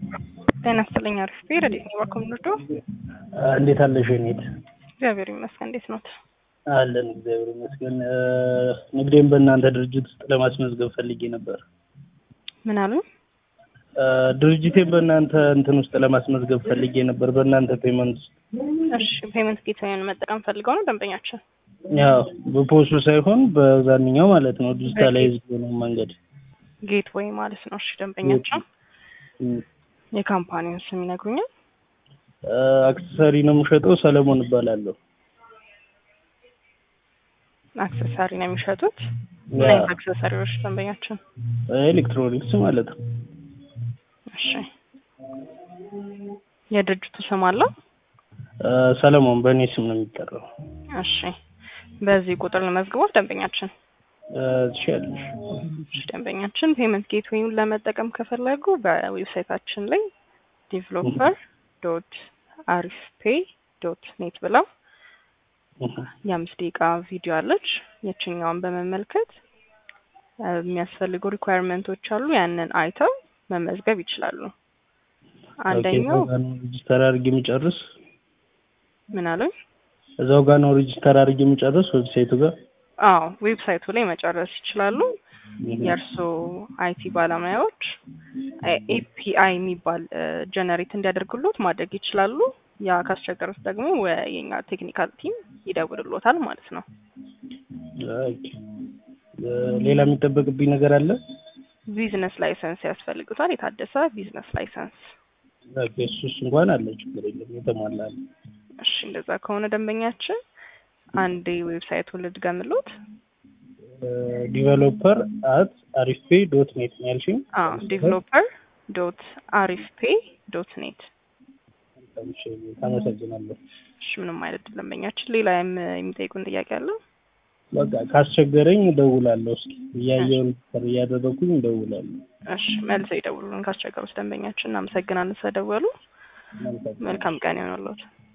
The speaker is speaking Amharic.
ጤና ይስጥልኝ። አሪፍ ብሄር እንዴት ነው ባኮምንዶ? እንዴት አለሽ ኔት? እግዚአብሔር ይመስገን። እንዴት ኖት? አለን እግዚአብሔር ይመስገን። ንግዴን በእናንተ ድርጅት ውስጥ ለማስመዝገብ ፈልጌ ነበር። ምን አሉ? ድርጅቴን በእናንተ እንትን ውስጥ ለማስመዝገብ ፈልጌ ነበር፣ በእናንተ ፔመንት ውስጥ። እሺ ፔመንት ጌትዌይን መጠቀም ፈልገው ነው ደንበኛችን? ያው በፖሱ ሳይሆን በዛንኛው ማለት ነው፣ ዲጂታላይዝ ነው መንገድ ጌትዌይ ማለት ነው። እሺ ደንበኛችን የካምፓኒውን ስም ይነግሩኛል? አክሰሰሪ ነው የምሸጠው። ሰለሞን እባላለሁ። አክሰሰሪ ነው የሚሸጡት? ምን አይነት አክሰሰሪዎች ደንበኛችን? ኤሌክትሮኒክስ ማለት ነው። እሺ የድርጅቱ ስም አለው? ሰለሞን በእኔ ስም ነው የሚጠራው። እሺ በዚህ ቁጥር ለመዝግቦት ደንበኛችን ትችያለሽ። እሺ ደንበኛችን ፔመንት ጌትዌይን ለመጠቀም ከፈለጉ በዌብሳይታችን ላይ ዲቨሎፐር ዶት አሪፍ ፔይ ዶት ኔት ብለው የአምስት ደቂቃ ቪዲዮ አለች። የችኛዋን በመመልከት የሚያስፈልጉ ሪኳየርመንቶች አሉ። ያንን አይተው መመዝገብ ይችላሉ። አንደኛው ሬጅስተር አድርጌ የሚጨርስ ምን አሉኝ? እዛው ጋር ነው ሬጅስተር አድርጌ የሚጨርስ ዌብሳይቱ ጋር አዎ ዌብሳይቱ ላይ መጨረስ ይችላሉ። የእርስዎ አይቲ ባለሙያዎች ኤፒአይ የሚባል ጀነሬት እንዲያደርግሎት ማድረግ ይችላሉ። ያ ካስቸገሩት ደግሞ የኛ ቴክኒካል ቲም ይደውልሎታል ማለት ነው። ሌላ የሚጠበቅብኝ ነገር አለ? ቢዝነስ ላይሰንስ ያስፈልጉታል። የታደሰ ቢዝነስ ላይሰንስ። እሱስ እንኳን አለ፣ ችግር የለም የተሟላ አለ። እሺ እንደዛ ከሆነ ደንበኛችን አንዴ ዌብሳይቱን ልድገምሎት። ዲቨሎፐር አት አሪፍ ፔይ ዶት ኔት ነው ያልሽኝ? አዎ ዲቨሎፐር ዶት አሪፍ ፔይ ዶት ኔት። አመሰግናለሁ። እሺ ምንም አይነት ደንበኛችን። ሌላ የሚጠይቁን ጥያቄ አለ? በቃ ካስቸገረኝ እደውላለሁ። እስኪ እያየውን እያደረኩኝ እደውላለሁ። እሺ መልሰው ይደውሉልን ካስቸገሩት ደንበኛችን። እናመሰግናለን ስለደወሉ። መልካም ቀን ይሆንልዎት።